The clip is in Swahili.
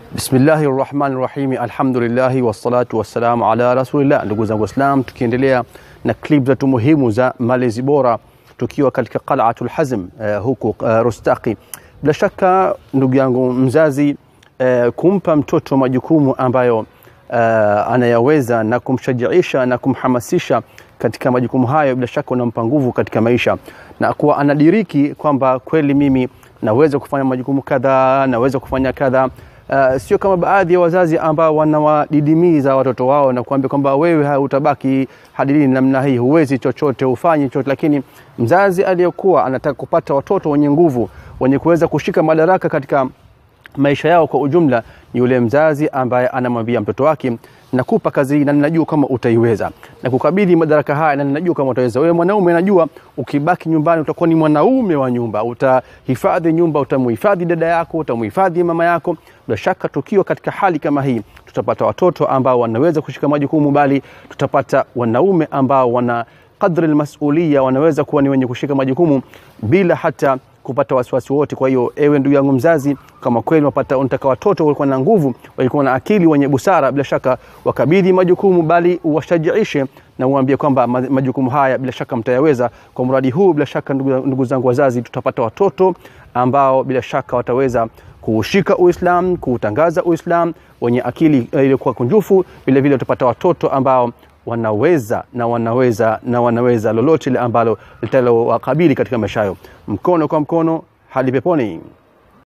Bismillahi rahmani rahimi, alhamdulillahi wassalatu wassalamu ala rasulillah. Ndugu zangu Waislam, tukiendelea na klip zetu muhimu za malezi bora tukiwa katika Qal'atul Hazm uh, huku uh, Rustaqi. Bila shaka ndugu yangu mzazi, uh, kumpa mtoto majukumu ambayo uh, anayaweza na kumshajiisha na kumhamasisha katika majukumu hayo, bila shaka unampa nguvu katika maisha na kuwa anadiriki kwamba kweli mimi naweza kufanya majukumu kadhaa, naweza kufanya kadhaa. Uh, sio kama baadhi ya wazazi ambao wanawadidimiza watoto wao na kuambia kwamba wewe utabaki hadi lini namna hii, huwezi chochote, hufanyi chochote. Lakini mzazi aliyekuwa anataka kupata watoto wenye nguvu, wenye kuweza kushika madaraka katika maisha yao kwa ujumla, ni yule mzazi ambaye anamwambia mtoto wake, nakupa kazi hii na ninajua kama utaiweza, na kukabidhi madaraka haya na ninajua kama utaweza. Wewe mwanaume, najua ukibaki nyumbani utakuwa ni mwanaume wa nyumba, utahifadhi nyumba, utamuhifadhi dada yako, utamuhifadhi mama yako. Bila shaka tukiwa katika hali kama hii, tutapata watoto ambao wanaweza kushika majukumu, bali tutapata wanaume ambao wana kadri almasulia, wanaweza kuwa ni wenye kushika majukumu bila hata kupata wasiwasi wote. Kwa hiyo ewe ndugu yangu mzazi, kama kweli unapata unataka watoto walikuwa na nguvu, walikuwa na akili, wenye busara, bila shaka wakabidhi majukumu, bali uwashajiishe na uambie kwamba majukumu haya bila shaka mtayaweza. Kwa mradi huu, bila shaka ndugu, ndugu zangu wazazi, tutapata watoto ambao bila shaka wataweza kuushika Uislam, kuutangaza Uislam, wenye akili iliyokuwa kunjufu. Vile vile utapata watoto ambao wanaweza na wanaweza na wanaweza lolote lile ambalo litalowakabili katika maisha yao, mkono kwa mkono hadi peponi.